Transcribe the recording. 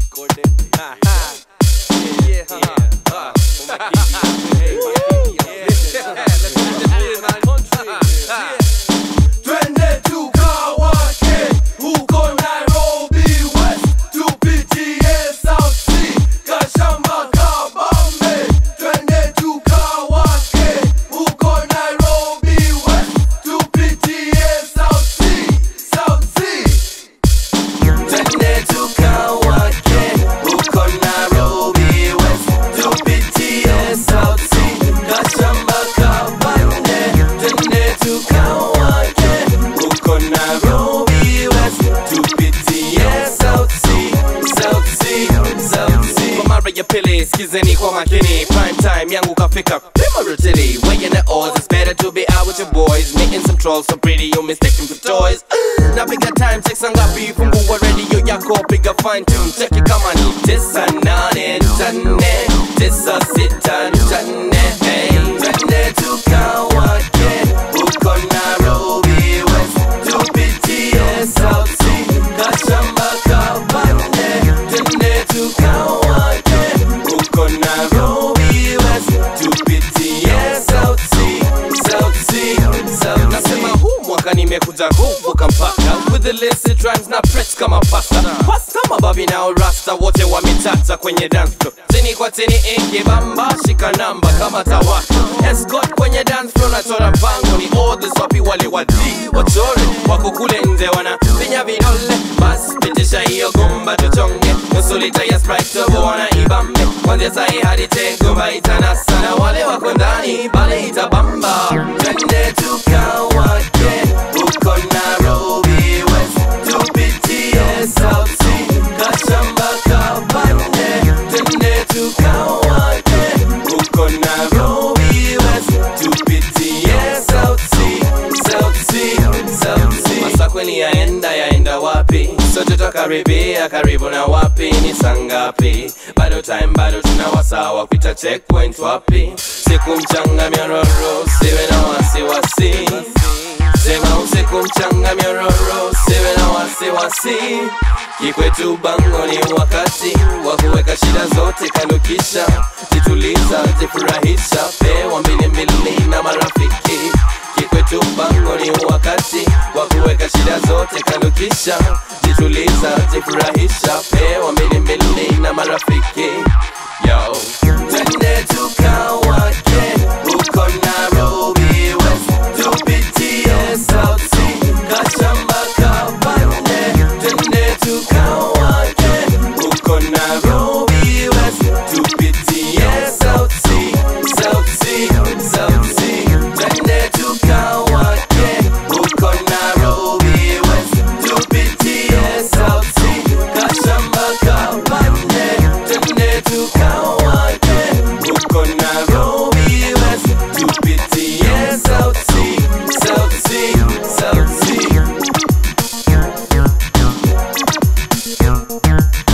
Ha, ha. Yeah, yeah, ha, ha. Hey, yeah. Let's get this weird, man. Ha. Twende tukawake huko Nairobi West, tupitie South Sea, Kashamba, Kabambe. Twende tukawake huko Nairobi West, tupitie South Sea, South Sea. Twende tukawake huko Nairobi West, tupitie South Sea, Kashamba, Kabambe. Twende tukawake huko Nairobi West, tupitie South Sea, South Sea, South Sea. Kwa mara ya pili skizeni kwa makini prime time yangu kafika pima rotili weighing the odds it's better to be out with your boys meeting some trolls so pretty you mistaken for toys napiga time check sangapi fungua radio yako piga fine tune check it kama ni tisa nane nane tisa sita nane hey Twende tukawake huko Nairobi West, tupitie South Sea, Kashamba, Kabambe. Twende tukawake huko Nairobi West, tupitie South Sea, South Sea, South Nasema Sea. huu mwaka nimekuja kuvuka mpaka with the illicit rhymes na press kama pasta pasta mababi nao rasta wote wametata kwenye dance floor tini kwa tini ikibamba shika namba kama tawaka escort kwenye dance floor nachora mpango ni orders wapi wale wadi wachore wako kule nje wana pinya vidole bas pitisha hiyo gomba tuchonge nusu lita ya sprite turbo wana ibambe kwanzia sahi hadi tegomba itanasa na wale wako ndani bale itabamba Twende tukawake huko Nairobi West, tupitie South Sea, Kashamba, Kabambe. Twende tukawake huko Nairobi West, tupitie South Sea, South Sea, South Sea. masakweni yaenda yaenda wapi sote twakaribia karibu na wapi ni sangapi bado time bado tuna wasawa kuita checkpoint wapi siku mchanga myororo siwe na wasiwasi sema usiku mchanga myororo siwe na wasiwasi kikwetu bango ni wakati wa kuweka shida zote kando kisha jituliza jifurahisha pewa mbili mbili na marafiki kikwetu mpango ni wakati wa kuweka shida zote kando kisha jituliza jifurahisha pewa mbili mbili na marafiki yo Twende tukawake huko Nairobi West, tupitie South Sea, Kashamba, Kabambe. Twende tukawake huko Nairobi West, tupitie South Sea, South Sea, South Sea. Twende tukawake huko Nairobi West, tupitie South Sea, Kashamba, Kabambe. Twende tukawake huko Nairobi West, tupitie South Sea, South Sea, South Sea.